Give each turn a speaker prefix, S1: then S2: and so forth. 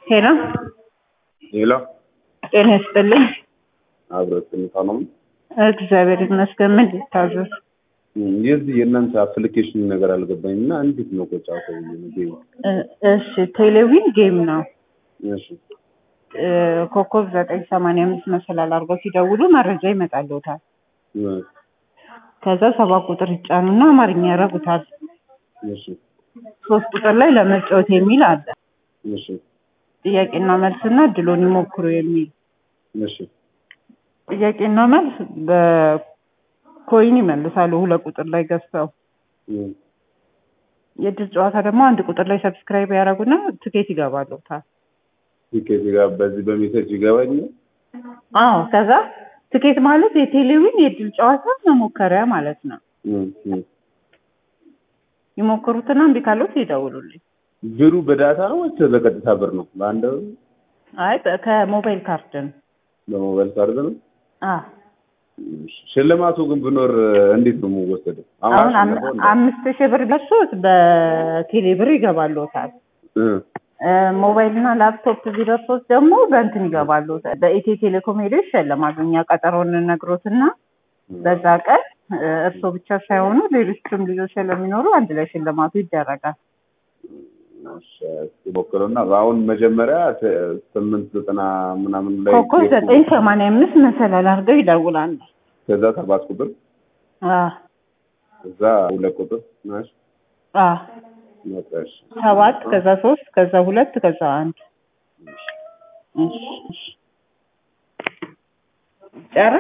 S1: ሄሎ
S2: ሌላ
S1: ጤና ይስጥልኝ።
S2: አብረት ሁኔታ ነው።
S1: እግዚአብሔር ይመስገን። ምን ልታዘዝ?
S2: የዚህ የእናንተ አፕሊኬሽን ነገር አልገባኝ እና እንዴት ነው ቆጫ ሰው ጌም?
S1: እ- እሺ ቴሌቪዥን ጌም ነው።
S2: እሺ
S1: እ፣ ኮከብ ዘጠኝ ሰማንያ አምስት መሰላል አድርገው ሲደውሉ መረጃ ይመጣልዎታል።
S2: እ፣
S1: ከዛ ሰባት ቁጥር ይጫኑና አማርኛ ያረጉታል።
S2: እሺ
S1: ሶስት ቁጥር ላይ ለመጫወት የሚል አለ።
S2: እሺ
S1: ጥያቄና መልስና እድሎን ይሞክሩ የሚል
S2: እሺ
S1: ጥያቄና መልስ በኮይን ይመልሳሉ። ሁለት ቁጥር ላይ ገዝተው
S2: እ፣
S1: የእድል ጨዋታ ደግሞ አንድ ቁጥር ላይ ሰብስክራይብ ያደረጉና ትኬት ይገባልዎታል።
S2: ቲኬት ጋር በዚህ በሜሴጅ ይገባኝ።
S1: አዎ ከዛ ትኬት ማለት የቴሌቪዥን የእድል ጨዋታ መሞከሪያ ማለት ነው።
S2: እ፣ እ።
S1: ይሞክሩትና እምቢ ካሉት ይደውሉልኝ።
S2: ብሩ በዳታ ነው ወይስ በቀጥታ ብር ነው? በአንድ ብር
S1: አይ በ- ከሞባይል ካርድ ነው።
S2: በሞባይል ካርድ ነው።
S1: አ
S2: ሽልማቱ ግን ብኖር እንዴት ነው የምወሰደው?
S1: አሁን አም-
S2: አሸነፈው እንዴ?
S1: አምስት ሺህ ብር ደርሶት በቴሌ ብር ይገባልዎታል።
S2: እ፣
S1: እ፣ ሞባይል እና ላፕቶፕ ቢደርሶት ደግሞ በእንትን ይገባልዎታል። በኢትዮ ቴሌኮም ሄደው ይሸለማሉ። እኛ ቀጠሮን ነግሮትና በዛ ቀን እ፣ እርስዎ ብቻ ሳይሆኑ ሌሎችም ልጆች ስለሚኖሩ አንድ ላይ ሽልማቱ ይደረጋል።
S2: እሺ፣ እስኪ ሞክረውና አሁን መጀመሪያ ተ- ስምንት ዘጠና ምናምን ላይ
S1: ኮከብ
S2: ቴፕ-
S1: ዘጠኝ ሰማንያ አምስት መሰላል አድርገው ይደውላሉ።
S2: ከዛ ሰባት ቁጥር
S1: አ
S2: ከዛ ሁለት ቁጥር ናሽ
S1: አ
S2: መጣሽ
S1: ሰባት ከዛ ሶስት ከዛ ሁለት ከዛ አንድ እሺ እሺ ጨረስን?